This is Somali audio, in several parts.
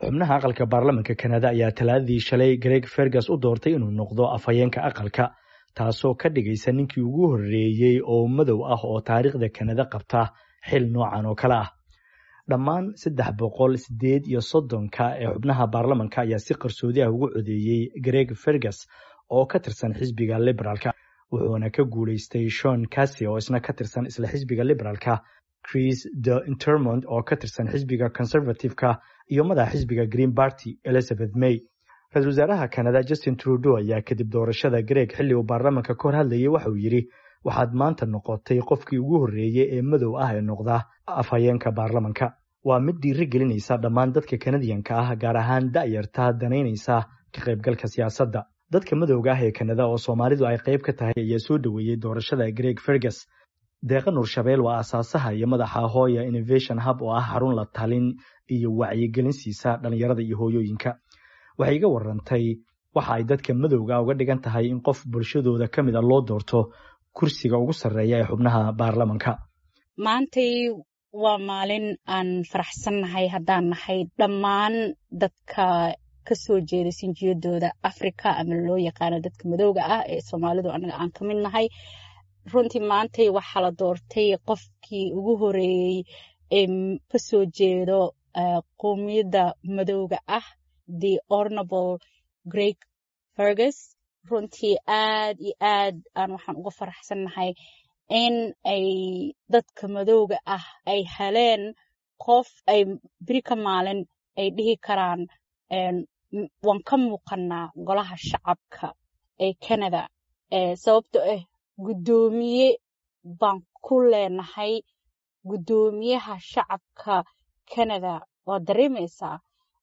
xubnaha aqalka baarlamanka kanada ayaa talaadadii shalay greg fergus u doortay inuu noqdo afhayeenka aqalka taasoo ka dhigaysa ninkii ugu horreeyey oo madow ah oo taariikhda kanada qabta xil noocan oo kale ah dhammaan saddex boqol sideed iyo soddonka ee xubnaha baarlamanka ayaa si qarsoodi ah ugu codeeyey greg fergus oo ka tirsan xisbiga liberaalka wuxuuna ka guulaystay shon cassi oo isna ka tirsan isla xisbiga liberaalka chris de intermond oo ka tirsan xisbiga conservative-ka iyo madaxa xisbiga green party elizabeth may ra-isul wasaaraha kanada justin trudeau ayaa kadib doorashada greg xilli uu baarlamanka ka hor hadlayay waxauu yidhi waxaad maanta noqotay qofkii ugu horreeyey ee madow ah ee noqda afhayeenka baarlamanka waa mid dhiiri gelinaysa dhammaan dadka kanadiyanka ah gaar ahaan da'yarta danaynaysa ka qaybgalka siyaasadda dadka madowga ah ee kanada oo soomaalidu ay qayb ka tahay ayaa soo dhoweeyey doorashada greg fergus deeqa nuurshabeel waa aasaasaha iyo madaxa hooya innovation hub oo ah xarun la talin iyo wacyigelin siisa dhallinyarada iyo hooyooyinka waxay iga warantay waxa ay dadka madowga uga dhigan tahay in qof bulshadooda ka mid a loo doorto kursiga ugu sarreeya ee xubnaha baarlamanka maantay waa maalin aan faraxsannahay haddaan nahay dhammaan dadka kasoo jeeda sinjiyadooda africa ama loo yaqaano dadka madowga ah ee soomaalidu anaga aan ka mid nahay runtii maantay waxaa la doortay qofkii ugu horeeyey ee kasoo jeedo qowmiyadda madowga ah the ornable greg fergus runtii aad iyo aad aan waxaan uga faraxsannahay in ay dadka madowga ah ay heleen qof ay beri ka maalin ay dhihi karaan waan ka muuqanaa golaha shacabka ee canada sababto ah guddoomiye baan ku leenahay guddoomiyaha shacabka canada waa dareemaysaa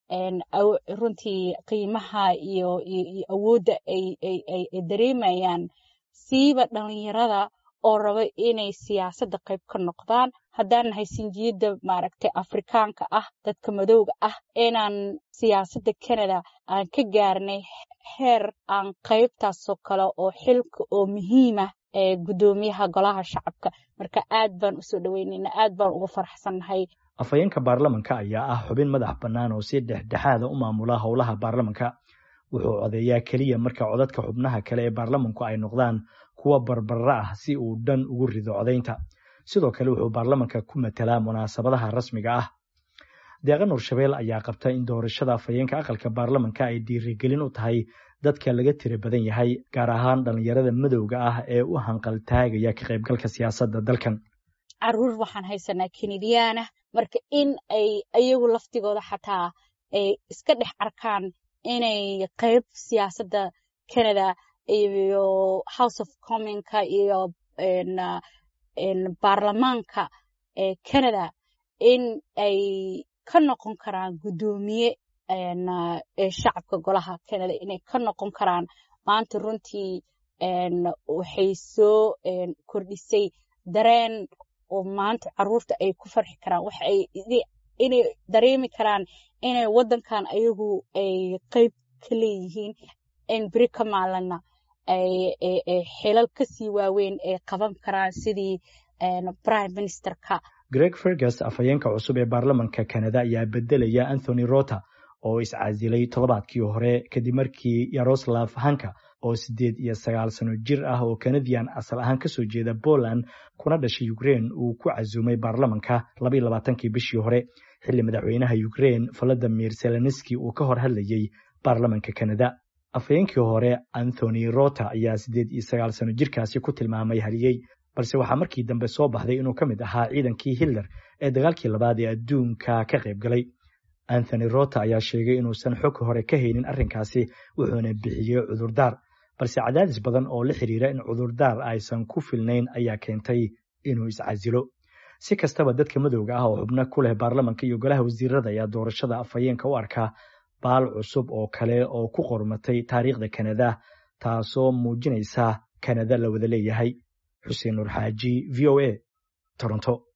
runtii qiimaha iyo awoodda ay dareemayaan siiba dhalinyarada oo raba inay siyaasadda qayb ka noqdaan haddaan nahay sinjiyadda maaragtay afrikaanka ah dadka madowga ah inaan siyaasadda canada aan ka gaarnay heer aan qaybtaasoo kale oo xilka oo muhiimah ee guddoomiyaha golaha shacabka marka aad baan usoo dhaweynayna aad baan uga faraxsannahay afhayeenka baarlamanka ayaa ah xubin madax bannaan oo si dhexdhexaada u maamula howlaha baarlamanka wuxuu codeeyaa keliya marka codadka xubnaha kale ee baarlamanku ay noqdaan kuwa barbara ah si uu dhan ugu rido codaynta sidoo kale wuxuu baarlamanka ku matelaa munaasabadaha rasmiga ah deeqa nuurshabeel ayaa qabta in doorashada afhayeenka aqalka baarlamanka ay dhiirigelin u tahay dadka laga tira badan yahay gaar ahaan dhallinyarada madowga ah ee u hanqaltaagaya ka qaybgalka siyaasadda dalkan caruur waxaan haysanaa kenediyaanah marka in ay ayagu laftigooda xataa ay iska dhex arkaan inay qayb siyaasadda canada iyo house of commonka iyo baarlamaanka ee canada in ay ka noqon karaan guddoomiye ee shacabka golaha canada inay ka noqon karaan maanta runtii waxay soo kordhisay dareen oo maanta caruurta ay ku farxi karaan waxa ay inay dareemi karaan inay waddankan ayagu ay qayb ka leeyihiin in beri ka maalina ay xilal kasii waaweyn ay qaban karaan sidii prime ministerka greg fergus afhayeenka cusub ee baarlamanka kanada ayaa bedelaya anthony rota oo iscasilay toddobaadkii hore kadib markii yaroslav hanka oo siddeed iyo sagaal sano jir ah oo kanadian asal ahaan kasoo jeeda poland kuna dhashay ukrein uu ku casuumay baarlamanka labaiyo labaatankii bishii hore xilli madaxweynaha ukrein valadimir zelenski uu ka hor hadlayey baarlamanka kanada afhayeenkii hore anthony rota ayaa siddeed iyo sagaal sano jirkaasi ku tilmaamay haliyey balse waxaa markii dambe soo baxday inuu ka mid ahaa ciidankii hitler ee dagaalkii labaad ee adduunka ka qayb galay anthony rota ayaa sheegay inuusan xog hore ka haynin arrinkaasi wuxuuna bixiyey cudurdaar balse cadaadis badan oo la xiriira in cudurdaar aysan ku filnayn ayaa keentay inuu iscasilo si kastaba dadka madowga ah oo xubno ku leh baarlamanka iyo golaha wasiirada ayaa doorashada afhayeenka u arkaa baal cusub oo kale oo ku qormatay taariikhda kanada taasoo muujinaysa kanada la wada leeyahay xuseen nur xaaji v o a toronto